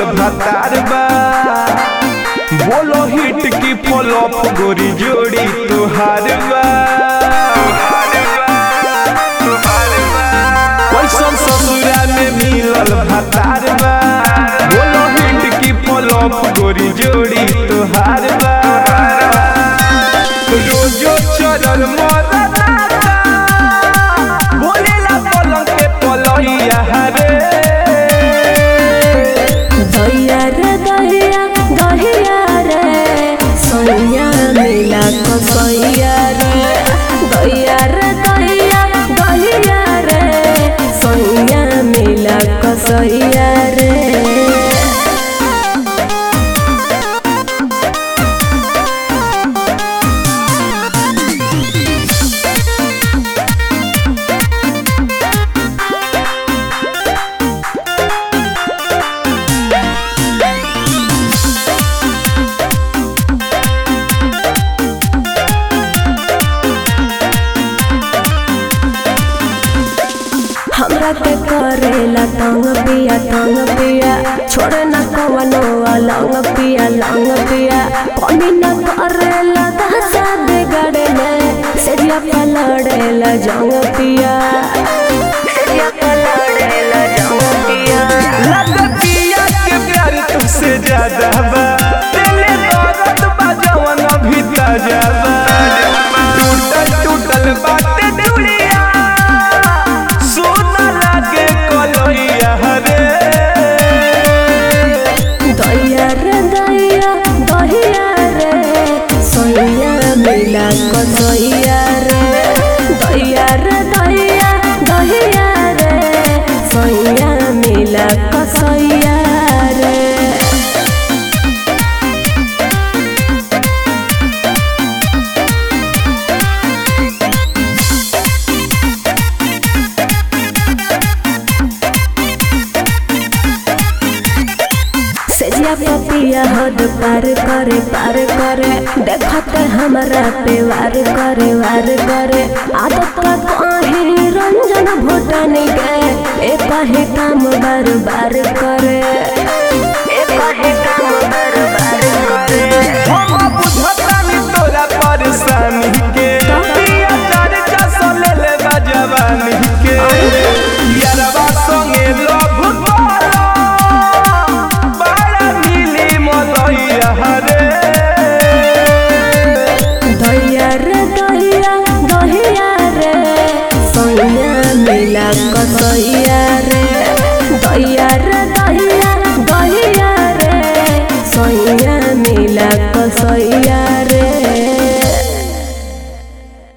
मिलल भतार बा बोलो हिट की फॉलोअप गोरी जोड़ी तुहार बा कैसन ससुरा में मिलल भतार बा बोलो हिट की फॉलोअप गोरी जोड़ी तुहार बा रोजो चलल मरना बोलेला पलंग पे पलैया रे दैया रे दैया दहिया रे सोनिया मिला कसैया रे दैया रे दैया दहिया रे सोनिया मिला कसैया रे हमरा के करेला तंग पिया तंग पिया छोड़े न कवनो अलंग पिया लंग पिया कमी न करेला दहसा बिगड़े में सेरिया पलड़ेला जंग पिया सेरिया पलड़ेला जंग पिया लगतिया के प्यार तुमसे ज्यादा बा दिले दर्द बा जवन अभी ताजा बा टूटल टूटल बाटे दुनिया सोना लागे कलैया रे दैया रे दैया दहिया रे सोइया मिला कसैया रे दैया रे दैया दहिया रे सोइया मिला कसैया रे सेजिया पपिया हद पार करे पार करे देखते हमरा पे वार करे वार करे आदत का कहीं रंजन भूटानी के एक ही काम बार बार करे एक ही काम बार